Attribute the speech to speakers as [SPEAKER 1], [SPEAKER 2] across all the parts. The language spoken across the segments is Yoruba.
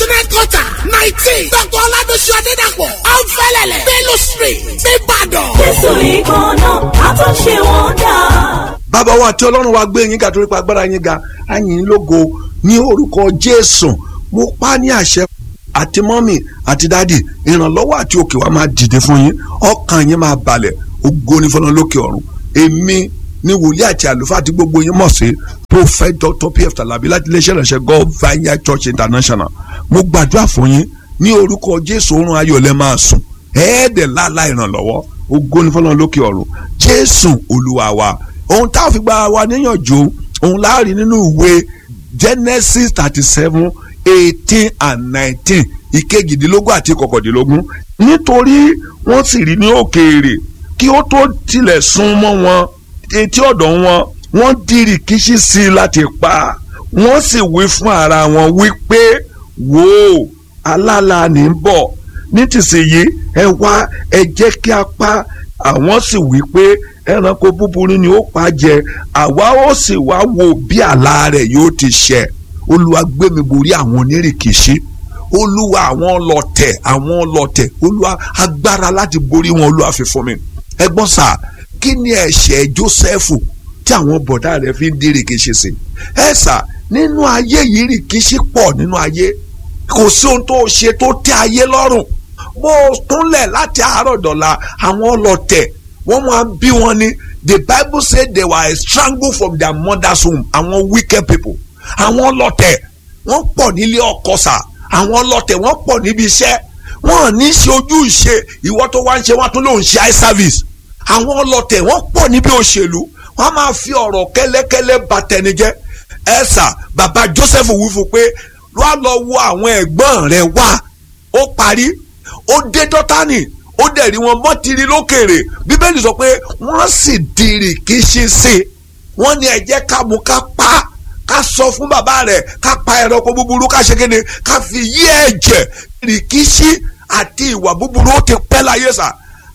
[SPEAKER 1] national quarter nineteen dr oladosu adedapọ̀ ọ̀nfẹ́lẹ̀lẹ̀ bello street nìbàdàn.
[SPEAKER 2] jésù nìkan náà a tún ṣe wọ́n dà.
[SPEAKER 3] bàbá wa àti ọlọ́run wa gbé yín ga torí pa agbára yín ga àyìn lógo ní orúkọ jésù mo pa ní àṣẹ àti mọ́mì àti dádì ìrànlọ́wọ́ àti òkè wa máa dìde fún yín ọkàn yín máa balẹ̀ ògo ní fọlọ́n lókè ọ̀run èmi ní wòlíì àti àlùfáà àti gbogbo yín mọ̀ sí prophet dr pf talabi láti iléeṣẹ́ ìránṣẹ́ god vineyard church international mo gbàdúrà fún yín ní orúkọ jésù oorun ayọ̀ lẹ́ máa sùn ẹ̀ẹ́dẹ̀ láàlá ìrànlọ́wọ́ ògo ní fọlọ́n lókè ọ̀run jésù olúwa wa ohun tá a fi gba wa níyànjú ohun láàrin nínú ìwé genesis thirty seven eighteen and nineteen ìkejìdínlógún àti kọkàndínlógún nítorí wọ́n sì rí ní òkèèrè kí ó tó tilẹ̀ sún mọ́ wọn etí ọ̀dọ̀ wọn wọ́n dìrì kíṣí sí i láti pa wọ́n sì wí fún ara wọn wípé wò ó alála ní ń bọ̀ nítìsíyìí ẹ wá ẹ jẹ́ kí a pa àwọn sì wí pé ẹranko búburú ni ó pa jẹ àwa ó sì wá wo bí àlá rẹ̀ yóò ti ṣẹ olúwa gbé mi borí àwọn onírìkìṣí olúwa àwọn ọlọ̀tẹ̀ àwọn ọlọ̀tẹ̀ olúwa agbára láti borí wọn olúwa fi fún mi ẹ̀gbọ́n sà kí ni ẹ̀ṣẹ̀ Jósẹ́fù tí àwọn bọ̀dá rẹ̀ fi ń di rìkìṣí sí ẹ sà nínú ayé yìí rìkìṣí pọ̀ nínú ayé kò sí ohun tó ṣe tó tẹ́ ayé lọ́rùn bó o kúnlẹ̀ láti àárọ̀ dọ̀la àwọn ọlọ̀tẹ̀ wọ́n máa ń bí wọn ní the bible say they were strangled from their mother's womb àwọn wicked people àwọn ọlọ̀tẹ̀ wọ́n pọ̀ nílé ọkọ sà àwọn ọlọ̀tẹ̀ wọ́n pọ̀ níbi iṣẹ́ wọ́n ní ṣe ojú ìṣe ìwọ tó wá ń ṣe wọ́n tún lòún ṣe eye service àwọn ọlọ̀tẹ̀ wọ́n pọ̀ níbi òṣèlú wọ́n máa fi ọ̀rọ̀ kẹ́lẹ́kẹ́lẹ́ bà tẹni jẹ́ ẹ sà bàbá Joseph wí fún pé wá lọ wo àwọn ẹ̀gbọ́n rẹ̀ wá ó parí ó dé dọ́tánì ó dẹ̀ rí wọn mọ́ tiri lókèrè bíbélì sọ pé wọ́n sì dìrì kí ṣe ṣe wọ́n ní ẹ jẹ́ ká mú ká pa ká sọ fún bàbá rẹ̀ ká pa ẹranko búburú ká ṣe kéde ká fi yí ẹ̀jẹ̀ rìkíṣí àti ìwà búburú ó ti pẹ́ láyé sà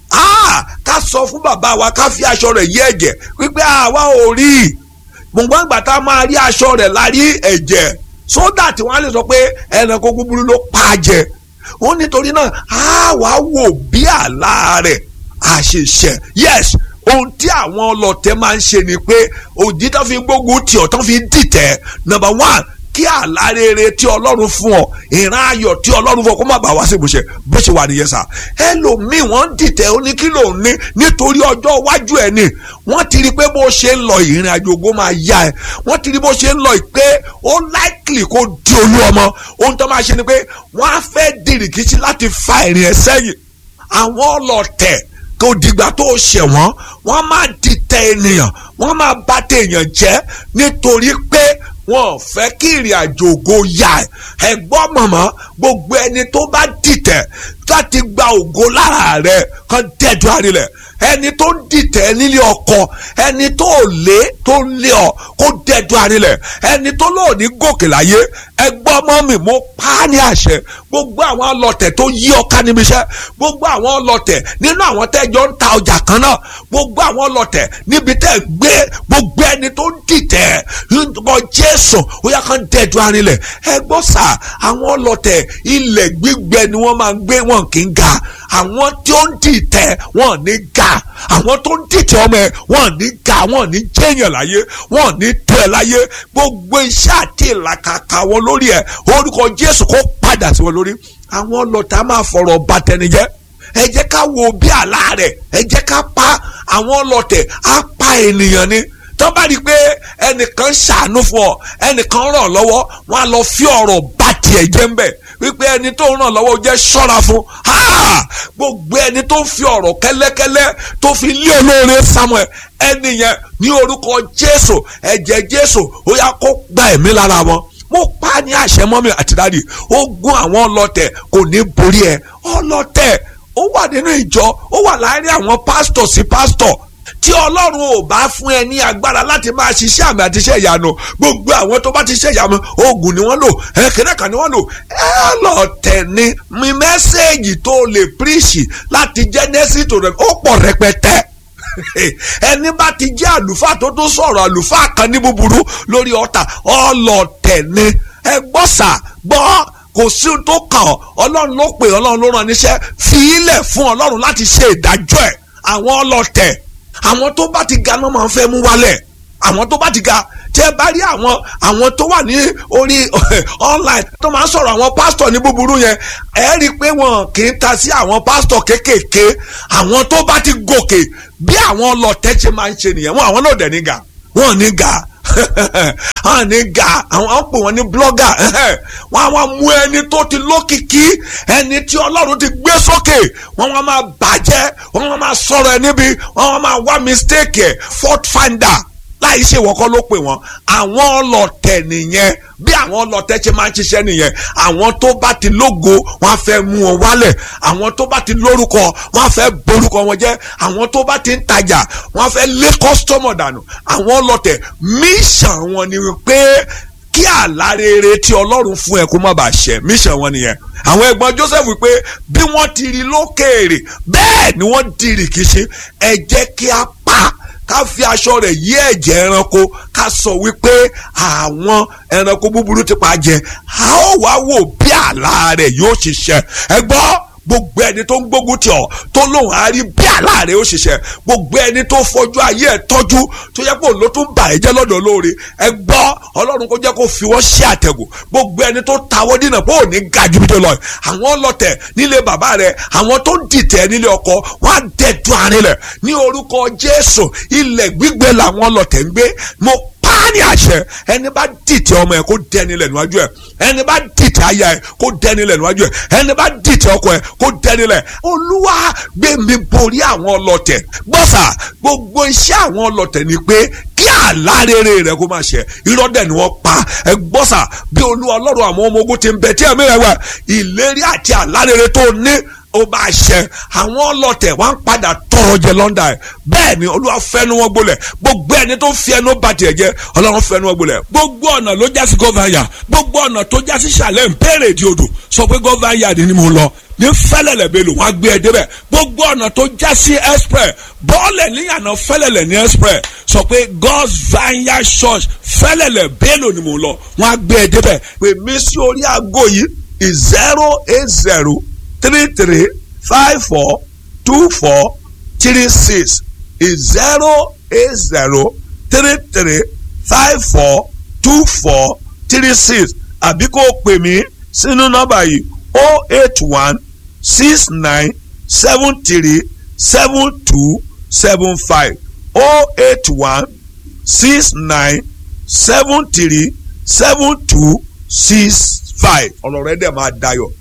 [SPEAKER 3] ká sọ fún bàbá wa ká fi aṣọ rẹ̀ yí ẹ̀jẹ̀ wípé àwa ò rí i gbọ̀ngbọ̀n ìgbà tá a máa rí aṣọ rẹ̀ la rí ẹ̀jẹ̀ sódà tí wọ́n á lè sọ pé ẹranko búburú ló pa á jẹ ó nítorí náà á wá wò bí àlá rẹ̀ àṣìṣe yes ohun tí àwọn ọlọ̀tẹ̀ máa ń ṣe ni pé òdì tó fi gbógun tì ọ́ tó fi dìtẹ̀ number one kí àlá rere tí ọlọ́run fún ọ ìran ayọ̀ tí ọlọ́run fún ọ kó má bàa wá sí ìmúṣẹ bó ṣe wà nìyẹn sà ẹlòmíì wọ́n ń dìtẹ̀ ó ní kí ló ń ní nítorí ọjọ́ iwájú ẹ̀ ni wọ́n ti rí i pé bó ṣe ń lọ ìrìn àjò ògo máa yá ẹ wọ́n ti rí bó ṣe ń lọ pé ó likely kó di olú ọmọ ohun tó máa ṣe ni pé wọ́n á fẹ́ dìrìkìtì láti fa ìrìn ẹ̀ sẹ́yìn àwọn ọlọ̀tẹ̀ kò dìgbà tó ṣẹ̀ wọ́n wọ́n máa dìtẹ̀ ènìyàn wọ́n máa bà tèèyàn jẹ́ nítorí pé wọn fẹ́ kí ìrìn àjò ògo yá ẹ ẹ̀gbọ́n mọ̀mọ́ gbogbo ẹni tó bá dìtẹ̀ láti gba ògo lára rẹ̀ kan dẹ́jú àrílẹ̀ ẹni tó ń dìtẹ̀ nílé ọkọ ẹni tó lé tó ń lé ọ kó dẹ́jú àrílẹ̀ ẹni tó lò ní gòkè láyé ẹgbọ́n ọmọ mi mo pa á ní àṣẹ gbogbo àwọn ọlọ̀tẹ̀ tó yí ọká níbi iṣẹ́ gbogbo àwọn ọlọ̀tẹ̀ nínú àwọn tẹ́jọ́ ń ta ọjà kan náà gbogbo àwọn ọlọ̀tẹ̀ níbi tẹ́ gbé gbogbo ẹni tó ń dìtẹ̀ ọ Jésù ó yá kán dẹ́jú àrílẹ̀ ẹgbọ́n sà àwọn ọlọ̀tẹ̀ ilẹ̀ gbígbẹ ni wọ́n máa ń gbé wọn kì í ga àwọn tí ó ń dìtẹ̀ wọn ní ga àwọn tó ń dìtẹ̀ ọmọ ẹ wọn ní ga wọn ní jẹ́yàn láyé wọn ní tó ẹ láyé gbogbo iṣẹ́ àti ìlàkàkà wọn lórí ẹ orúkọ Jésù kó padà sí wọn lórí àwọn ọlọ́tà máa fọ̀rọ̀ bà tẹni jẹ́ ẹ jẹ́ ká wo bí àlá rẹ̀ ẹ jẹ́ ká pa àwọn ọlọ́tẹ̀ á pa ènìyàn ni tó bá rí i pé ẹnìkan ṣàánú fún ọ ẹnìkan ràn lọ́wọ́ wọn á lọ fi ọ̀rọ̀ bá tiẹ̀ jẹ́ ń bẹ̀ wípé ẹni tó ń ràn lọ́wọ́ jẹ́ ṣọ́ra fún gbogbo ẹni tó ń fi ọ̀rọ̀ kẹ́lẹ́kẹ́lẹ́ tó fi lé olóore Samuel ẹni yẹn ní orúkọ Jésù ẹ̀jẹ̀ Jésù ó yá kó gba ẹ̀mí lára wọn mo pa ní àṣẹ mọ́mí àti dáàdì ogun àwọn ọlọ́tẹ̀ kò ní borí ẹ ọlọ́tẹ̀ ó wà nínú ìjọ ó wà láàárín àwọn pásítọ̀ sí pásítọ̀ tí ọlọ́run ò bá fún ẹ ní agbára láti máa ṣiṣẹ́ àmì àti iṣẹ́ ìyanu gbogbo àwọn tó bá ti ṣe ìyanu oògùn ni wọ́n lò ẹ̀kẹ́rẹ́ kan ni wọ́n lò ẹ lọ tẹ̀ ní mi mẹ́sẹ̀gì tó lè píríṣì láti Genesis tó rẹ̀ ó pọ̀ rẹpẹtẹ ẹni bá ti jẹ́ àlùfáà tó tó sọ̀rọ̀ àlùfáà kan ní búburú lórí ọ̀tà ọlọ́tẹ̀ ni ẹ gbọ́ sà gbọ́ kò sí ohun tó kàn ọ́ ọlọ́run ló pè ọlọ́run ló rán níṣẹ́ fi ilẹ̀ fún ọlọ́run láti ṣe ìdájọ́ ẹ̀ àwọn ọlọ́tẹ̀ àwọn tó bá ti ga náà máa ń fẹ́ mú wálẹ̀ àwọn tó bá ti ga tẹ bá rí àwọn àwọn tó wà ní orí online tó máa ń sọ̀rọ̀ àwọn pásítọ̀ ní búburú yẹn ẹ rí i pé wọn kì í ta sí àwọn pásítọ̀ kéékèèké àwọn tó bá ti gòkè bí àwọn ọlọ́tẹ̀ ṣe máa ń ṣe nìyẹn wọn àwọn náà dẹ̀ ní ga wọn ní ga wọn ní ga àwọn àwọn pè wọn ní blọ́gà wọn àwọn mú ẹni tó ti lókìkí ẹni tí ọlọ́run ti gbé sókè wọn wọn máa bàjẹ́ wọn wọn máa sọ̀rọ̀ ẹ níbi wọn wọn máa wá mistake ẹ fault finder láì ṣe ìwọ́kọ́ ló pè wọ́n àwọn ọlọ́tẹ̀ nìyẹn bí àwọn ọlọ́tẹ̀ ṣe máa ń ṣiṣẹ́ nìyẹn àwọn tó bá ti lógo wọ́n á fẹ́ mú wọn wálẹ̀ àwọn tó bá ti lórúkọ wọ́n á fẹ́ borúkọ wọn jẹ́ àwọn tó bá ti ń tajà wọ́n á fẹ́ lé kọ́sítọ́mọ̀ dànù àwọn ọlọ́tẹ̀ míṣàn wọn ni pé kí àlá rere tí ọlọ́run fún ẹ kó má bàa ṣẹ míṣàn wọn nìyẹn àwọn ẹ̀gbọ́n Joseph wípé bí wọ́n ti rí lókèèrè bẹ́ẹ̀ ni wọ́n di rìkíṣí ẹ jẹ́ kí a pa ká fi aṣọ rẹ̀ yí ẹ̀jẹ̀ ẹranko ká sọ wípé àwọn ẹranko búburú ti pa jẹ a ó wá wò bí àlá rẹ̀ yóò ṣiṣẹ́ ẹ gbọ́ gbogbo ẹni tó ń gbógun tì ọ́ tó lóun á rí bí àlá rẹ̀ ó ṣiṣẹ́ gbogbo ẹni tó fojú ayé ẹ̀ tọ́jú tó yẹ kó ló tún bà ẹ́ jẹ́ lọ́dọ̀ lóore ẹ gbọ́ ọlọ́run kó jẹ́ kó fi wọ́n ṣe àtẹ̀gùn gbogbo ẹni tó tawọ́ dínà pé ò ní ga ju bí tó lọ àwọn ọlọ́tẹ̀ nílé bàbá rẹ̀ àwọn tó dìtẹ̀ nílé ọkọ wọ́n á dẹ̀dùn àárín ní orúkọ Jésù ilẹ̀ gbígbẹ làwọn ọlọ́tẹ̀ ń gbé mo ní àṣẹ ẹni bá dìtẹ̀ ọmọ ẹ kó dẹni lẹ̀ níwájú ẹ ẹni bá dìtẹ̀ aya ẹ kó dẹni lẹ̀ níwájú ẹ ẹni bá dìtẹ̀ ọkọ ẹ kó dẹni lẹ̀ olúwa gbé mi borí àwọn ọlọ́tẹ̀ gbọ́sà gbogbo iṣẹ́ àwọn ọlọ́tẹ̀ ni pé kí àlá rere rẹ kó máa ṣẹ irọ́ dẹ̀ ni wọ́n pa ẹ gbọ́sà bí olúwa ọlọ́run àwọn ọmọ ogun ti ń bẹ tí ẹ̀mí rẹ wà ìlérí àti àlá rere tó ní ó bá ṣẹ àwọn ọlọ́tẹ̀ wọ́n á padà tọrọ jẹ lọ́ndà ẹ̀ bẹ́ẹ̀ ni olúwa fẹ́nu wọn gbolẹ̀ gbogbo ẹni tó fi ẹnu bá tiẹ̀ jẹ́ ọlọ́run fẹ́nu wọn gbolẹ̀ gbogbo ọ̀nà ló já sí gọ́váyà gbogbo ọ̀nà tó já sí sàlẹ̀ ń bẹ̀rẹ̀ di odò sọ pé gọ́váyà ni mo lọ ní fẹ́lẹ̀lẹ̀ bẹ́lò wọ́n á gbé ẹ débẹ̀ gbogbo ọ̀nà tó já sí express bọ́ọ̀lẹ̀ níyànà fẹ́lẹ̀lẹ̀ ní express sọ pé God's Vineyard Church fẹ́lẹ̀lẹ̀ bẹ́lò ni mo lọ wọ́n á gbé ẹ débẹ̀ pè mí sí orí aago yìí zero eight zero three three five four two four three six is zero eight zero three three five four two four three six àbí kó o pè mí sínú nọ́mbà yìí o eight one six nine seven three seven two seven five o eight one six nine seven three seven two six five ọ̀rọ̀ rẹ dẹ̀ máa dayọ̀